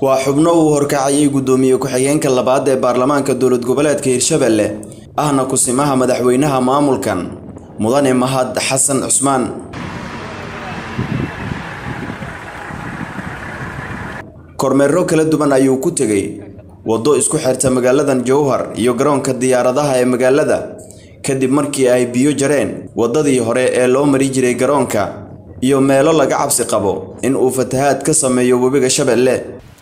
waa xubno uu horkacayay guddoomiye ku-xigeenka labaad ee baarlamaanka dowlad goboleedka hirshabelle ahna kusimaha madaxweynaha maamulkan mudane mahad xasan cusmaan kormeero kala duwan ayuu ku tegey waddo isku xirta magaaladan jowhar iyo garoonka diyaaradaha ee magaalada kadib markii ay biyo jareen waddadii hore ee loo mari jiray garoonka iyo meelo laga cabsi qabo in uu fatahaad ka sameeyo webiga shabeelle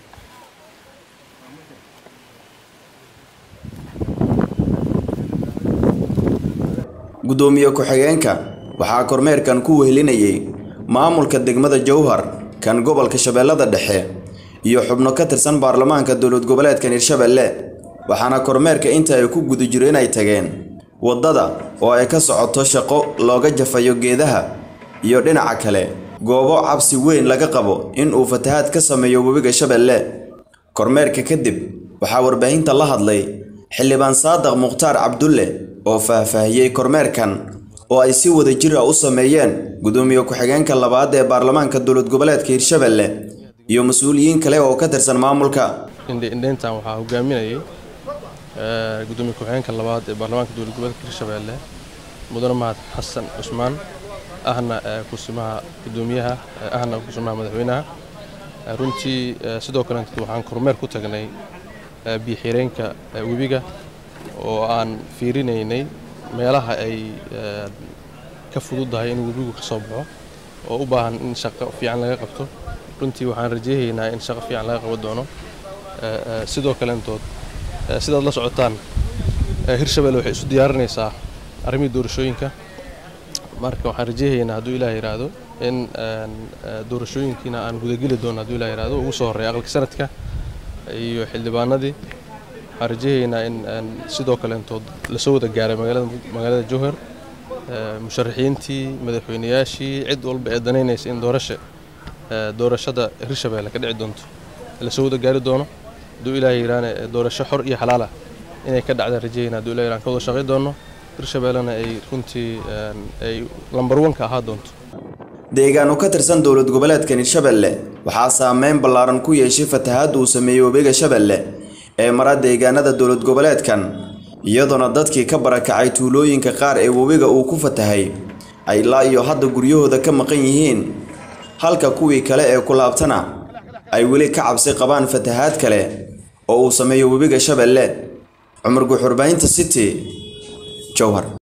guddoomiye ku-xigeenka waxaa kormeerkan ku wehelinayay maamulka degmada jowhar kan gobolka shabeellada dhexe iyo xubno ka tirsan baarlamaanka dowlad goboleedkan hirshabelle waxaana kormeerka inta ay ku guda jiro inay tageen waddada oo ay ka socoto shaqo looga jafayo geedaha iyo dhinaca kale goobo cabsi weyn laga qabo in uu fatahaad ka sameeyo webiga shabeelle kormeerka kadib waxaa warbaahinta la hadlay xildhibaan saadaq mukhtaar cabdulle oo faahfaahiyey kormeerkan oo ay si wada jir ah u sameeyeen guddoomiye ku-xigeenka labaad ee baarlamaanka dowlad goboleedka hirshabelle iyo mas-uuliyiin kale oo ka tirsan maamulka indheyntan waxaa hogaaminayay gudoomiye ku-xigeenka labaad ee baarlamaanka dowlad goboleedka hirshabelle mudane mahad xasan cusmaan ahna kusimaha gudoomiyaha ahna kusimaha madaxweynaha runtii sidoo kale waxaan kormeer ku tagnay biyo-xireenka webiga oo aan fiirinaynay meelaha ay ka fududahay in webigu ka soo baxo oo u baahan in shaqo fiican laga qabto runtii waxaan rajeynaynaa in shaqo fiican laga qaban doono sidoo kaleentood sidaad la socotaan hirshabelle waxay isu diyaarinaysaa arrimihii doorashooyinka marka waxaan rajeynaynaa hadduu ilaah yidhaahdo in doorashooyinkiina aan gudageli doono hadduu ilah yidhahdo ugu soo horreeya aqalka sanadka iyo xildhibaanadii waxaan rajeynaynaa in sidoo kaleentood lasoo wada gaaray magaalada jowhar musharaxiintii madaxweynayaashii cid walba ee danaynaysa in doorasha doorashada hirshabelle ka dhici doonto lasoo wada gaari doono hadduu ilaah yidhaahne doorasho xor iyo xalaal ah inay ka dhacdaan rajeyna hadduu ilah yidhahn ka wada shaqayn doono hirshabellena ay runtii ay lambar wanka ahaa doonto deegaano ka tirsan dowlad goboleedkan hirshabelle waxaa saameyn ballaaran ku yeeshay fatahaad uu sameeyey webiga shabeelle ee mara deegaanada dowlad goboleedkan iyadoona dadkii ka barakacay tuulooyinka qaar ee webiga uu ku fatahay ay ilaa iyo hadda guryahooda ka maqan yihiin halka kuwii kale ee ku laabtana ay weli ka cabsi qabaan fatahaad kale oo uu sameeyo webiga shabeelle cumar guuxurbahinta city jowhar